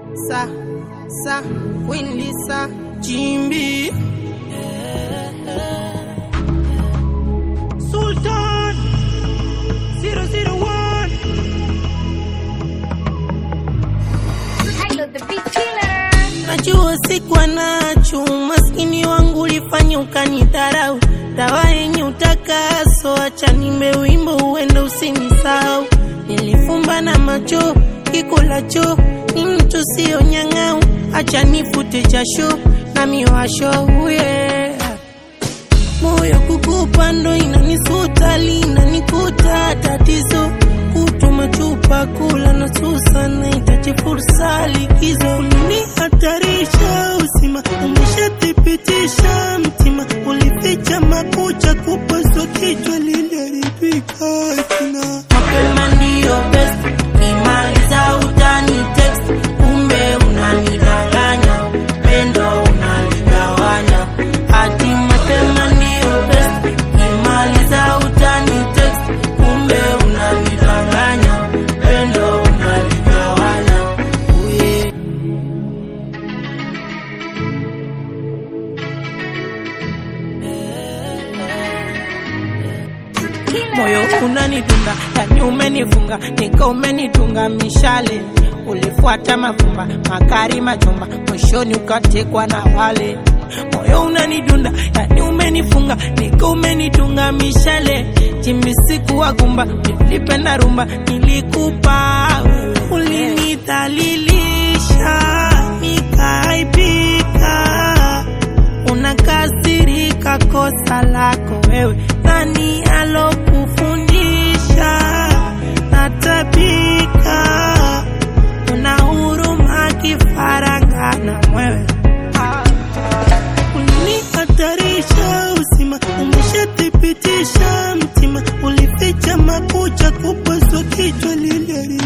Sa, sa, Queen Lisa, Jimby. Sultan 001 Hello, the beat killer. Najua sikuwa nacho, maskini wangu ulifanya ukanidharau. Dawa yenye utakaso, acha nimbe wimbo uende usinisahau. Nilifumba na macho, kikulacho ni mtu sio nyang'au, acha nifute jasho na miwasho yeah. Moyo kukupa ndo inanisuta, linanikuta tatizo kutuma chupa kula na susa, nahitaji fursa likizo. Ulinihatarisha usima, umeshathibitisha mtima, ulificha makucha, kupaswa kichwa liliharibika kina mapema ndiyo best, kimaliza utani text, kumbe unanidanganya, pendo unaligawanya, hadi mapema ndiyo best, kimaliza utani text, kumbe unanidanganya, pendo unaligawanya, uye moyo unanidunga, yani umenifunga, nika umenitunga mishale. Ulifuata mafumba makari machumba, mwishoni ukatekwa na wale. Moyo unanidunda, yani umenifunga, nika umenitunga mishale. Jimbi siku wagumba, nilipenda rumba, nilikupa wewe. Ulinidhalilisha, nikaaibika unakasirika, kosa lako wewe. Nani alokufundisha? Natabika, una huruma kifaranga na mwewe. Ulinihatarisha usima, umeshathibitisha mtima, ulificha makucha, kupaswa kichwa liliari